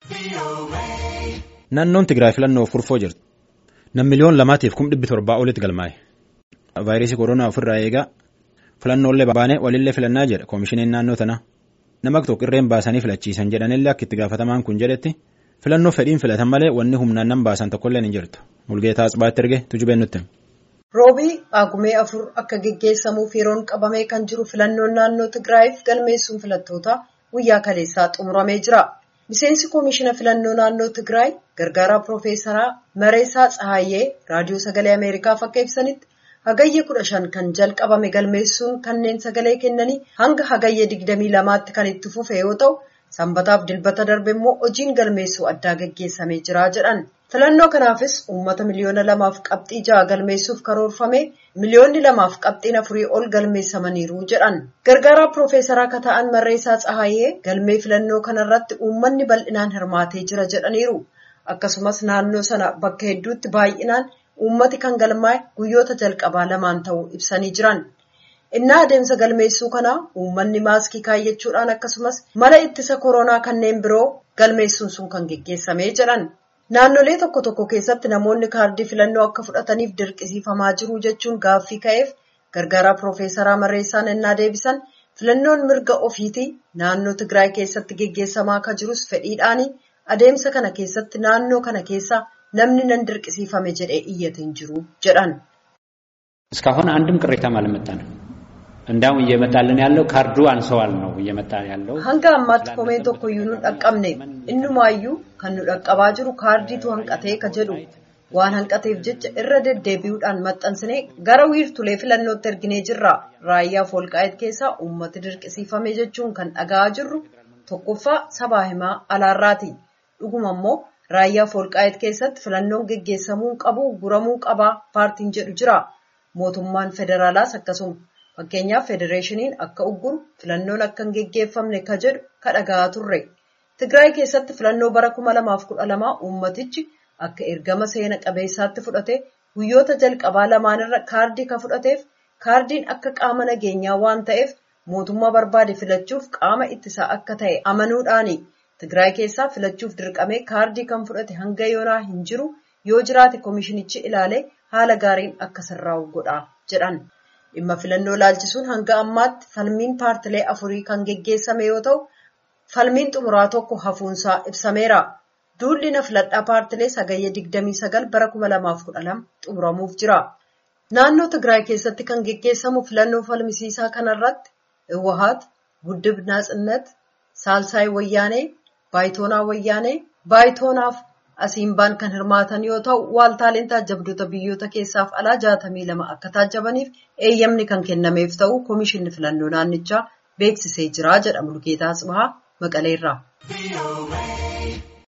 Naannoon Tigraay filannoof kurfoo jirti. Nam miliyoon lamaatiif kum dhibbi torbaa olitti galmaa'e. Vaayirasii koronaa ofirraa eegaa filannoolee baanee walillee filannaa jedha koomishiniin naannoo tanaa. Nama tokko irreen baasanii filachiisan jedhanillee akka itti gaafatamaan kun jedhetti filannoo fedhiin filatan malee wanni humnaan nan baasan tokkollee hin jirtu. Mulgeetaa Asbaatti erge tujubeen nutti. Roobii Agumee afur akka geggeessamuuf yeroon qabamee kan jiru filannoon naannoo Tigraayiif galmeessuun filattoota guyyaa kaleessaa xumuramee jira. Miseensi koomishina filannoo naannoo Tigraay gargaaraa Piroofeesaraa Mareesaa Tsahaayyee raadiyoo sagalee Ameerikaaf akka ibsanitti hagayya kudha shan kan jalqabame galmeessuun kanneen sagalee kennanii hanga hagayya digdamii lamaatti kan itti fufe yoo ta'u sanbataaf dilbata darbe immoo hojiin galmeessuu addaa geggeessamee jira jedhan. Filannoo kanaafis uummata miliyoona lamaaf qabxii ja'a galmeessuuf karoorfame miliyoonni lamaaf qabxiin afurii ol galmeessamaniiru jedhan. Gargaaraa Piroofeesaraa akka ta'an Marreessaa Tsahaayyee galmee filannoo kanarratti uummanni bal'inaan hirmaatee jira jedhaniiru. Akkasumas naannoo sana bakka hedduutti baay'inaan uummati kan galmaa'e guyyoota jalqabaa lamaan ta'uu ibsanii jiran. Innaa adeemsa galmeessuu kanaa uummanni maaskii kaayyachuudhaan akkasumas mala ittisa koronaa kanneen biroo galmeessuun sun kan geggeessamee jedhan. Naannolee tokko tokko keessatti namoonni kaardii filannoo akka fudhataniif dirqisiifamaa jiru jechuun gaaffii ka'eef gargaaraa Piroofeesaraa Marreessaan ennaa deebisan filannoon mirga ofiitii naannoo Tigraay keessatti geggeessamaa akka jirus fedhiidhaanii adeemsa kana keessatti naannoo kana keessa namni nan dirqisiifame jedhee iyyate hin jiru jedhan. እስካሁን አንድም ቅሬታም አልመጣንም። እንዳውም እየመጣልን ያለው ካርዱ አንሰዋል ነው እየመጣ ያለው። Hanga ammaatti komeen tokkoyyuu nu dhaqqabne innumaayyuu kan nu dhaqqabaa jiru kaardiitu hanqatee ka jedhu waan hanqateef jecha irra deddeebi'uudhaan maxxansinee gara wiirtulee filannootti erginee jirra. Raayyaaf Wolqaayit keessaa uummati dirqisiifame jechuun kan dhaga'aa jirru tokkoffaa sabaa himaa alaarraati. Dhuguma immoo raayyaaf Wolqaayit keessatti filannoon geggeessamuu qabu guramuu qabaa paartiin jedhu jira. Mootummaan federaalaas akkasuma. Fakkeenyaaf federeeshiniin akka ugguru filannoon akka hin geggeeffamne ka jedhu ka dhaga'aa turre. Tigraay keessatti filannoo bara kuma lamaaf kudha lamaa uummatichi akka ergama seena qabeessaatti fudhate guyyoota jalqabaa lamaanirra kaardii ka fudhateef kaardiin akka qaama nageenyaa waan ta'eef mootummaa barbaade filachuuf qaama ittisaa akka ta'e amanuudhaani. Tigraay keessaa filachuuf dirqamee kaardii kan fudhate hanga yoonaa hin jiru yoo jiraate koomishinichi ilaalee haala gaariin akka sirraa'u godha jedhan. Dhimma filannoo laalchisuun hanga ammaatti falmiin paartilee afurii kan geggeessame yoo ta'u, falmiin xumuraa tokko hafuunsaa ibsameera. Duulli na filadhaa paartilee sagayya 29 bara 2012 xumuramuuf jira. Naannoo Tigraay keessatti kan geggeessamu filannoo falmisiisaa kanarratti Iwahaat, Guddib Naatsinnat, Saalsaay Wayyaanee, Baayitoonaa Wayyaanee, Baayitoonaaf Asiimbaan kan hirmaatan yoo ta'u, waaltaaleen taajjabdoota biyyoota keessaaf alaa jaatamii lama akka taajjabaniif eeyyamni kan kennameef ta'u koomishinni filannoo naannichaa beeksisee jira jedha Mulgeetaa Tsibahaa Maqaleerraa.